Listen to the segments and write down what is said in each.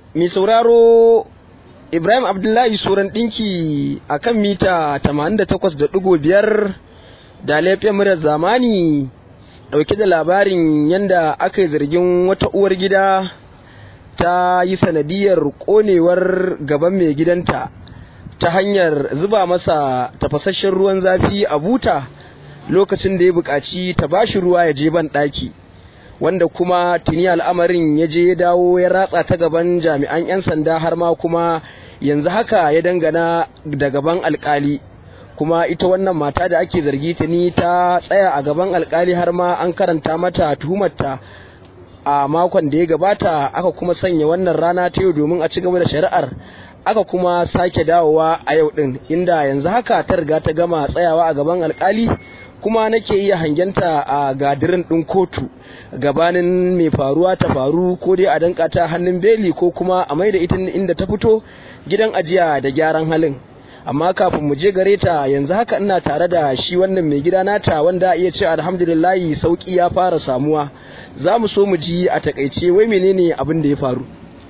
mai sauraro Ibrahim Abdullahi Suran ɗinki a kan mita 88.5 da laifin murar zamani ɗauke da labarin yadda aka yi zargin wata uwar gida ta yi sanadiyar ƙonewar gaban mai gidanta ta hanyar zuba masa tafasasshen ruwan zafi a buta lokacin da ya buƙaci ta bashi ruwa ya je ban ɗaki. wanda kuma tuni al'amarin ya je ya dawo ya ratsa ta gaban jami'an 'yan sanda har ma kuma yanzu haka ya dangana da gaban alkali kuma ita wannan mata da ake zargi tuni ta tsaya a gaban alkali har ma an karanta mata tuhumarta a makon da ya gabata aka kuma sanya wannan rana ta yau domin a ci gaba da shari'ar aka kuma sake dawowa a yau din inda yanzu haka ta riga ta gama tsayawa a gaban alkali kuma nake iya hangenta a gadirin ɗin kotu gabanin mai faruwa ta faru ko dai a danka ta hannun beli ko kuma a maida ita inda ta fito gidan ajiya da gyaran halin amma kafin mu je gare ta yanzu haka ina tare da shi wannan mai gida nata wanda iya ce alhamdulillahi sauki ya fara samuwa za mu so mu ji a takaice wai menene abin da ya faru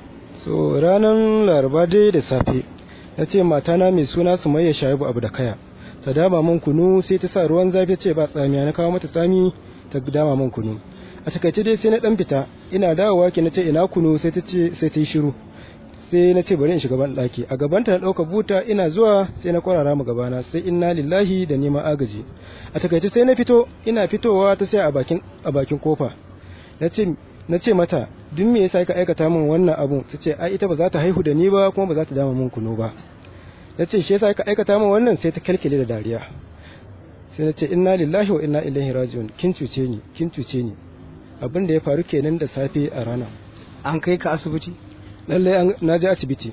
so ranar laraba dai da safe na ce matana mai suna sumayya shaibu abu da kaya ta dama man kunu sai ta sa ruwan zafi ce ba tsamiya na kawo mata tsami ta dama man kunu a takaice dai sai na dan fita ina dawowa ki na ce ina kunu sai ta ce sai ta yi shiru sai na ce bari in shiga ban daki a gabanta na dauka buta ina zuwa sai na kwarara mu gabana sai inna lillahi da neman agaji a takaice sai na fito ina fitowa ta sai a bakin a bakin kofa na ce na ce mata duk me yasa ka aikata min wannan abu ta ce ai ita ba za ta haihu da ni ba kuma ba za ta dama min kunu ba ya ce shi yasa ka aikata min wannan sai ta kalkile da dariya sai na ce inna lillahi wa inna ilaihi raji'un kin cuce ni kin cuce ni abin da ya faru kenan da safe a rana an kai ka asibiti lallai na je asibiti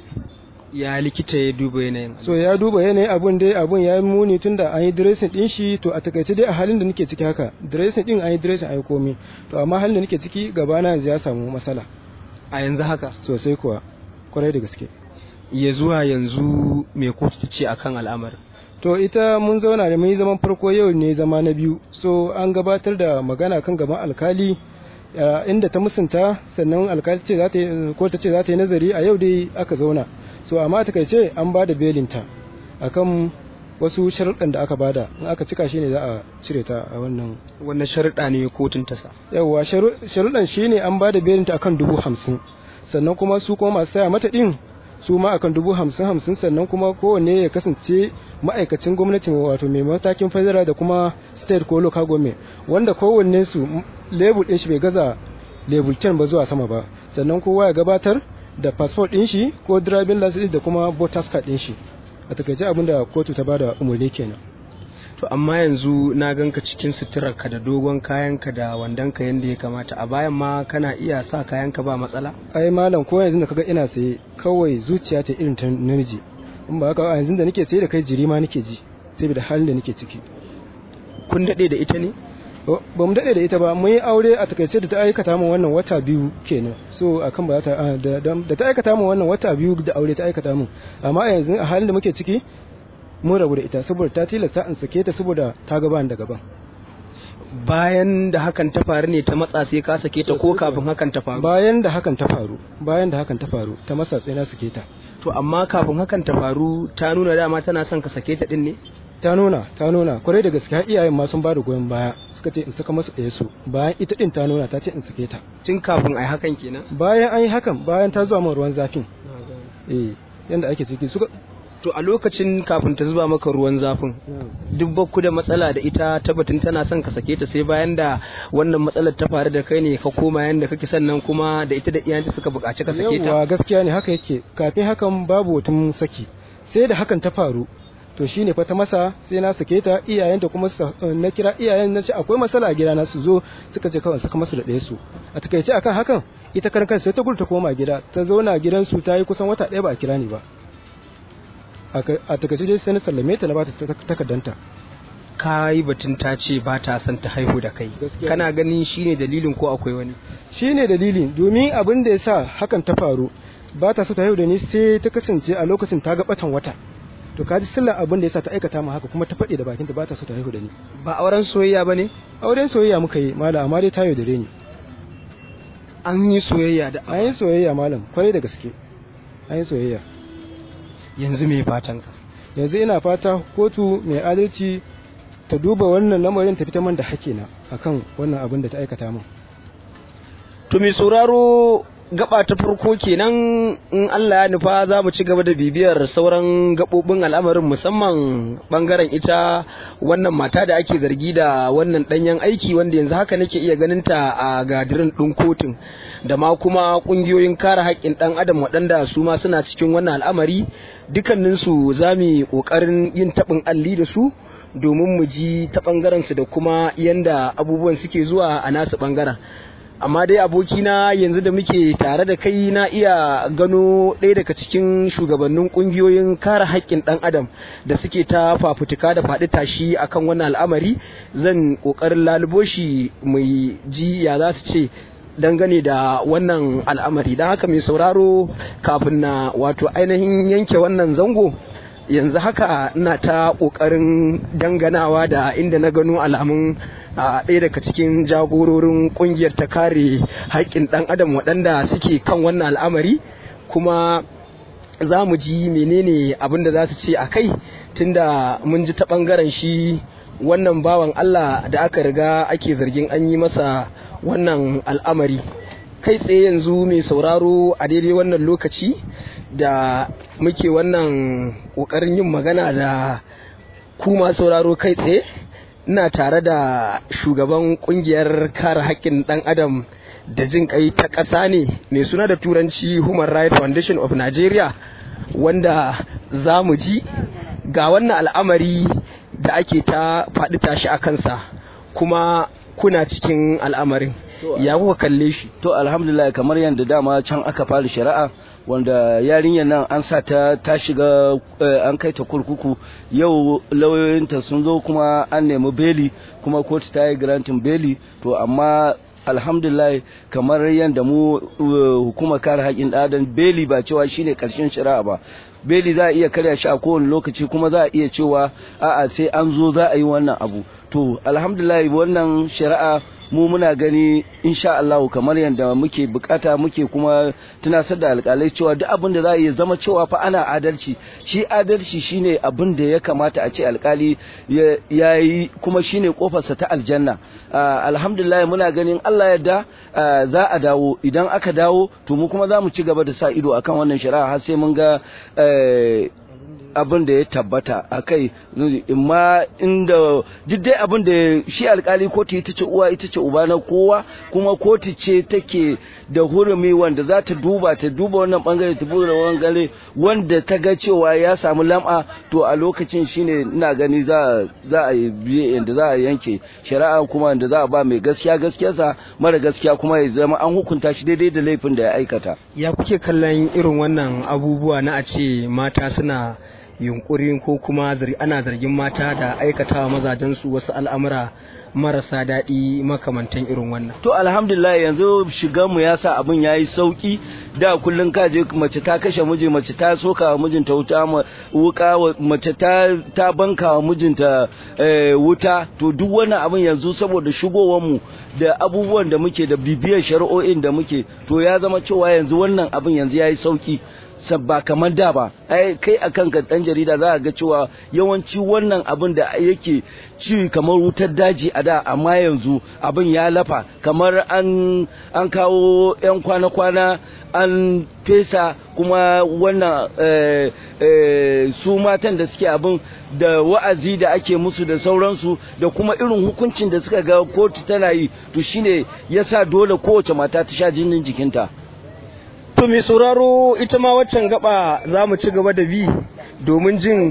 ya likita ya duba yanayin so ya duba yanayin abun dai abun ya yi muni tunda an yi dressing din shi to a takaice dai a halin da nake ciki haka dressing din an yi dressing an yi komai to amma halin da nake ciki gabana yanzu ya samu matsala a yanzu haka sosai kuwa kwarai da gaske ya zuwa yanzu mai kotu ta ce akan al'amarin to ita mun zauna da mun yi zaman farko yau ne zama na biyu so an gabatar da magana kan gaban alkali inda ta musunta sannan alkali ce za ta ko ta ce za ta yi nazari a yau dai aka zauna so amma ta ce an ba da belinta akan wasu sharuɗan da aka bada in aka cika shi ne za a cire ta a wannan wannan sharuɗa ne kotun ta sa yawwa sharuɗan shi ne an ba da belinta akan dubu hamsin sannan kuma su kuma masu saya mata ɗin su ma akan dubu hamsin hamsin sannan kuma kowanne ya kasance ma'aikacin gwamnati wato mai matakin federal da kuma state ko local government wanda kowanne su lebur din shi bai gaza lebur 10 ba zuwa sama ba sannan kowa ya gabatar da passport din shi ko driving license da kuma voters card din shi a takaice abin da kotu ta bada umarni kenan to amma yanzu na ganka cikin suturarka da dogon kayanka da wandonka yadda ya kamata a bayan ma kana iya sa kayanka ba matsala ai malam ko yanzu da kaga ina saye kawai zuciya ta irin ta namiji in ba haka yanzu da nake saye da kai jiri ma nake ji saboda halin da nake ciki kun dade da ita ne ba mu dade da ita ba mun yi aure a takaice da ta aikata min wannan wata biyu kenan so akan ba ta da ta aikata min wannan wata biyu da aure ta aikata min amma yanzu a halin da muke ciki mun rabu da ita saboda ta tilasta in sake ta saboda ta gaban da gaban bayan da hakan ta faru ne ta matsa sai ka sake ta ko kafin hakan ta faru bayan da hakan ta faru bayan da hakan ta faru ta matsa sai na sake ta to amma kafin hakan ta faru ta nuna dama tana son ka sake ta din ne ta nuna ta nuna kwarai da gaskiya iyayen ma sun bada goyon baya suka ce in saka masu ɗaya su bayan ita din ta nuna ta ce in sake ta tun kafin ai hakan kenan bayan an yi hakan bayan ta zuwa min ruwan zafin eh yanda ake ciki suka to a lokacin kafin ta zuba maka ruwan zafin duk bakku da matsala da ita tabbatin tana son ka sake ta sai bayan da wannan matsalar ta faru da kai ne ka koma yanda kake sannan kuma da ita da iyayenta suka buƙaci ka sake ta yawa gaskiya ne haka yake kafin hakan babu wata saki sai da hakan ta faru to shine fa ta masa sai na sake ta iyayenta kuma na kira iyayen na ce akwai matsala a gida na su zo suka ce kawai saka masu da ɗaya su a takaice akan hakan ita karan sai ta gudu ta koma gida ta zauna gidansu ta yi kusan wata ɗaya ba a kira ni ba a takaice dai sai na sallame ta na ba ta takardanta ka yi batun ta ce ba ta son ta haihu da kai kana ganin shine dalilin ko akwai wani shine dalilin domin abin da ya sa hakan ta faru ba ta so ta haihu da ni sai ta kasance a lokacin ta ga batan wata to ka ji sillar abin da ya sa ta aikata mu haka kuma ta faɗi da bakinta ba ta so ta haihu da ni ba auren soyayya ba ne auren soyayya muka yi malam amma dai ta yaudare ni an yi soyayya da an yi soyayya malam kwarai da gaske an yi soyayya yanzu me fatan ka yanzu ina fata kotu mai adalci ta duba wannan lamarin ta fita man da hakina akan wannan abin da ta aikata min to mai sauraro gaba ta farko kenan in Allah ya nufa za mu ci gaba da bibiyar sauran gabobin al'amarin musamman bangaren ita wannan mata da ake zargi da wannan danyen aiki wanda yanzu haka nake iya ganin ta a gadirin ɗin kotun da ma kuma ƙungiyoyin kare haƙƙin ɗan adam waɗanda su ma suna cikin wannan al'amari dukkaninsu za mu yi ƙoƙarin yin taɓin alli da su domin mu ji ta ɓangaren su da kuma yanda abubuwan suke zuwa a nasu ɓangaren amma dai abokina yanzu da muke tare da kai na iya gano ɗaya daga cikin shugabannin ƙungiyoyin kare haƙƙin ɗan adam da suke ta fafutuka da faɗi tashi akan wannan al'amari zan ƙoƙarin lalubo shi mai ji ya za su ce dangane da wannan al'amari don haka mai sauraro kafin na wato ainihin yanke wannan zango yanzu haka ina ta ƙoƙarin danganawa da inda na gano alamun a ɗaya daga cikin jagororin ƙungiyar ta kare haƙƙin ɗan adam waɗanda suke kan wannan al'amari kuma za mu ji menene abin da za su ce a kai tunda mun ji ta ɓangaren shi wannan bawan Allah da aka riga ake zargin an yi masa wannan al'amari kai tsaye yanzu mai sauraro a daidai wannan lokaci da muke wannan ƙoƙarin yin magana da kuma sauraro kai tsaye ina tare da shugaban ƙungiyar kare haƙƙin ɗan adam da jin kai ta ƙasa ne mai suna da turanci human rights foundation of nigeria wanda za mu ji ga wannan al'amari da ake ta faɗi tashi a kansa kuma kuna cikin al'amarin ya kuka kalle shi to alhamdulillah kamar yadda dama can aka fara shari'a wanda yarinyar nan an sa ta ta shiga an kai ta kurkuku yau lauyoyinta sun zo kuma an nemi beli kuma kotu ta yi grantin beli to amma alhamdulillah kamar yadda mu hukumar kare haƙƙin ɗadan beli ba cewa shine ƙarshen shari'a ba beli za a iya karya shi a kowane lokaci kuma za a iya cewa a'a sai an zo za a yi wannan abu to alhamdulillah wannan shari'a mu muna gani insha Allah kamar yadda muke bukata muke kuma tunasar da alƙalai cewa duk abin da za a iya zama cewa fa ana adalci shi adalci shine abin da ya kamata a ce alƙali ya yi kuma shine kofarsa ta aljanna alhamdulillah muna ganin Allah yadda za a dawo idan aka dawo to mu kuma za mu ci gaba da sa ido akan wannan shari'a har sai mun ga abin da ya tabbata a kai imma inda duk dai abin da shi alkali kotu ita ce uwa ita ce uba na kowa kuma kotu ce take da hurumi wanda za ta duba ta duba wannan bangare ta buga wannan gare wanda ta ga cewa ya samu lam'a to a lokacin shine ina gani za za a biye yanda za a yanke shari'a kuma yanda za a ba mai gaskiya gaskiyarsa mara gaskiya kuma ya zama an hukunta shi daidai da laifin da ya aikata ya kuke kallon irin wannan abubuwa na a ce mata suna yunkurin ko kuma ana zargin mata da aikatawa mazajensu wasu al'amura marasa daɗi makamantan irin wannan. To alhamdulillah yanzu shiganmu ya sa abin ya yi sauƙi da kullum ka je mace ta kashe miji mace ta soka wa mijinta wuta wuka mace ta ta banka wa mijinta wuta to duk wannan abin yanzu saboda shigowar mu da abubuwan da muke da bibiyar shari'o'in da muke to ya zama cewa yanzu wannan abin yanzu ya yi sauƙi ba kamar da ba ai kai a kanka dan jarida za ga cewa yawanci wannan abin da yake ci kamar wutar daji a da amma yanzu abin ya lafa kamar an an kawo yan kwana-kwana an fesa kuma wannan eh, eh, su matan da suke abin da wa'azi da ake musu da sauransu da kuma irin hukuncin da suka ga kotu tana yi to shine yasa dole kowace mata ta sha jinin jikinta To mai sauraro ita ma waccan gaba za mu ci gaba da bi domin jin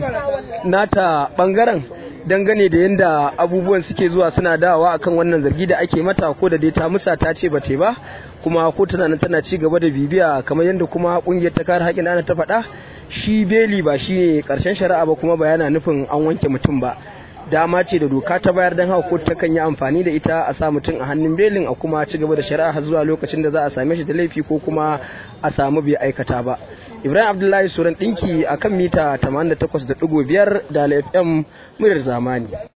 nata bangaren dangane da yadda abubuwan suke zuwa suna dawa akan wannan zargi da ake mata ko da dai ta musa ta ce ba ba kuma ko tana nan tana ci gaba da bibiya kamar yadda kuma kungiyar ta kare haƙƙin ana ta faɗa shi beli ba shi ne ƙarshen shari'a ba kuma ba yana nufin an wanke mutum ba dama ce da doka ta bayar don haka kotu takan yi amfani da ita a sa mutum a hannun belin a kuma ci gaba da shari'a har zuwa lokacin da za a same shi da laifi ko kuma a samu bai aikata ba ibrahim abdullahi suran dinki akan mita 88.5 da fm muryar zamani